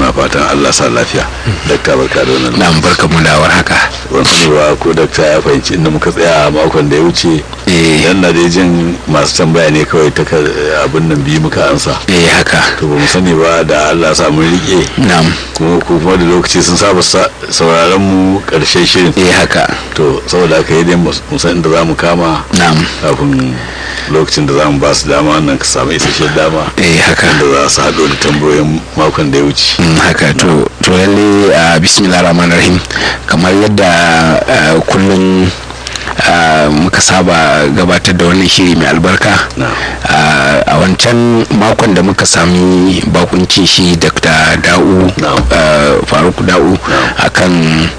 muna fatan allah sa lafiya dakta barka da wannan na barka mu da haka ban sani ba ko dakta ya fahimci inda muka tsaya a makon da ya wuce eh yan na dai jin masu tambaya ne kawai ta ka- abin nan biyu muka ansa eh haka to ba mu sani ba da allah sa mun rike na'am kuma ko kuma da lokaci sun saba sa- sauraron mu karshen shirin eh haka to saboda haka yi dai mu san inda za mu kama na'am kafin lokacin da za mu ba su dama wannan ka samu isasshen dama eh haka da za su haɗo da tambayoyin makon da ya wuce Mm, haka to to lalle a bismillah rahman rahim kamar yadda ah, kullum ah, muka saba gabatar da wannan shiri mai albarka Na'am. Ah, a wancan makon da muka sami bakuncin shi dr da'u Na'am. ah, faruk da'u akan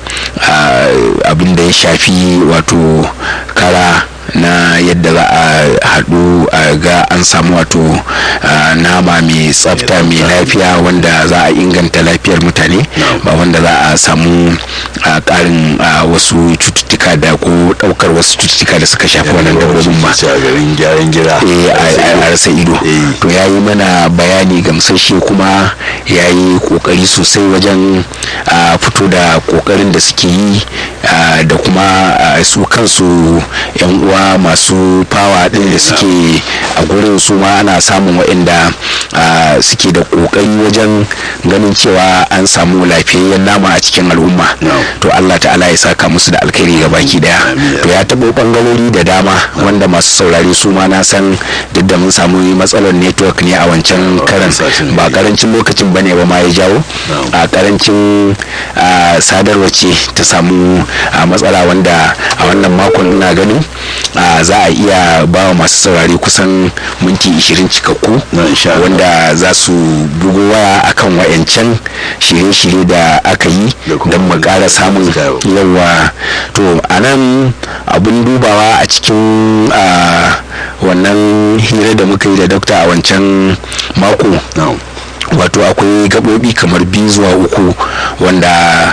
ah, abin da ya shafi wato kara na yadda za a haɗu a ga an samu wato ah, nama mai tsafta mai lafiya wanda za a inganta lafiyar mutane ba wanda za a samu ah, ƙarin ah, wasu cututtuka da ko ɗaukar wasu cututtuka da suka shafi wannan dabbobin ba a garin gyaran gira eh, a a rasa ido Eh. to ya yi mana bayani gamsashe kuma ya yi kokari sosai wajen ah, fito da kokarin da suke yi ah, da kuma ah, su kansu yan uwa masu fawa din da suke a gurin su ma ana samun waɗanda ah, suke da kokari wajen ganin cewa an samu lafiyayyen nama a cikin al'umma No. to Allah ta'ala ya saka musu da alkhairi ga baki daya Amin. to ya taɓo ɓangarori da dama wanda masu saurari su ma na san duk da mun samu matsalar network ne a wancan karan satin ba ne. karancin lokacin bane ba ma ya jawo No. a karancin ah, sadarwa ce ta samu ah, matsala wanda a wannan makon ina ganin ah, za a iya ba wa masu saurari kusan minti 20 cikakku Na, insha Allah. wanda za su bugo waya akan wayancan shirye-shirye da aka yi Da kuma don mu ƙara samun suka yau. yawa to a nan abin dubawa a cikin ah, wannan hira da muka yi da dokta a wancan mako No. wato akwai gaɓoɓi kamar biyu zuwa uku wanda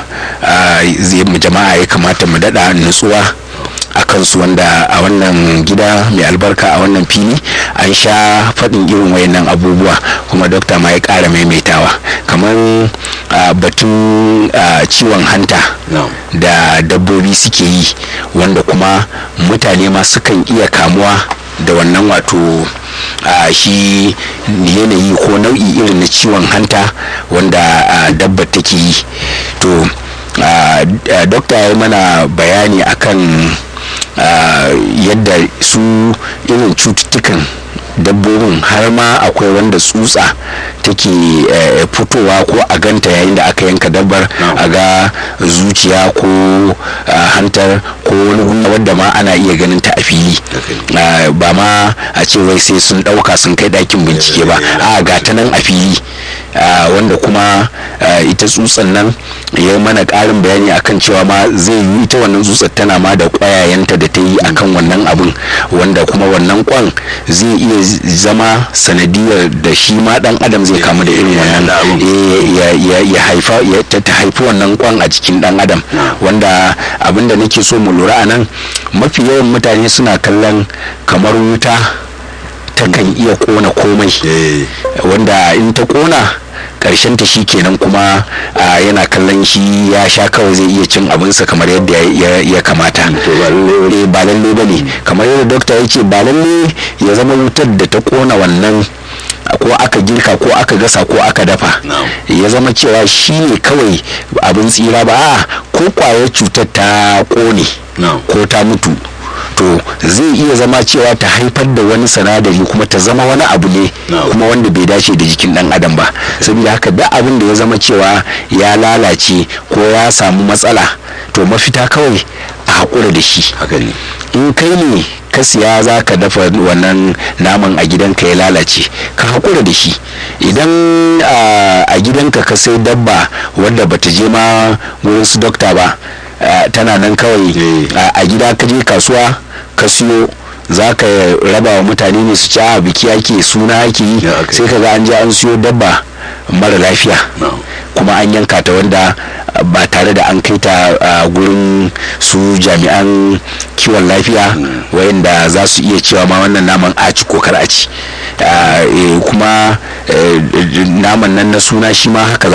ah, zai mu jama'a ya kamata mu daɗa nutsuwa a kansu wanda a wannan gida mai albarka a wannan fili an sha faɗin irin wayannan abubuwa kuma dokta ma ya ƙara maimaitawa kamar ah, batun ah, ciwon hanta No. da dabbobi suke yi wanda kuma mutane ma sukan iya kamuwa da wannan wato a shi yanayi ko nau'i irin na ciwon hanta wanda a, dabbar take yi to a, a, dokta ya yi mana bayani akan a, yadda su irin cututtukan dabbobin har ma akwai wanda tsutsa take eh, fitowa ko a ganta yayin da aka yanka dabbar a ga zuciya ko ah, hantar ko wani gunda wadda ma ana iya ganin ta a fili Ah, ba ma a ce wai sai sun ɗauka sun kai ɗakin bincike ba a ga ta nan a fili Ah, wanda kuma ah, ita tsutsan nan ya yi mana ƙarin bayani akan cewa ma zai yi ita wannan tsutsar tana ma da ƙwayayenta da ta yi akan wannan abun wanda kuma wannan kwan zai iya z- zama sanadiyar da shi ma dan adam zai kamu da irin wannan da abun. eh, ya- ya ya haifa ya ta ta haifi wannan kwan a jikin dan adam wanda abin da nake so mu lura a nan mafi yawan mutane suna kallon kamar wuta takan iya kona komai Eh. wanda in ta kona karshen ta shi kenan kuma ah, yana kallon shi ya sha kawai zai iya cin abinsa kamar yadda ya- ya- ya kamata To ba lalle Eh, ba lalle ba ne kamar yadda dokta ya ce ba lalle ya zama wutar da ta kona wannan ko aka girka ko aka gasa ko aka dafa Na'am. ya zama cewa shi ne kawai abin tsira ba a ko kwayar cutar ta kone Na'am. ko ta mutu to zai iya zama cewa ta haifar da wani sanadari kuma ta zama wani abu ne Na'am. kuma wanda bai dace da jikin dan adam ba saboda haka duk abin da ya zama cewa ya lalace ko ya samu matsala to mafita kawai a haƙura da shi haka ne in kai ne ka siya za ka dafa wannan naman a gidanka ya lalace ka haƙura da shi idan ah, a gidanka ka sai dabba wadda bata je ma wurin su dokta ba ah, tana nan kawai Eh. ah, a gida ka je kasuwa ka siyo za ka raba wa mutane ne su ci a biki ake suna ake yi Ya, aka yi. sai ka ga an je an siyo dabba mara lafiya Na'am. kuma an yanka ta wanda uh, ba tare da an kai ta uh, gurin su jami'an kiwon lafiya wayanda za su iya cewa ma wannan naman a ci ko kar a ci Uh, eh, kuma eh, naman nan na suna shi ma haka za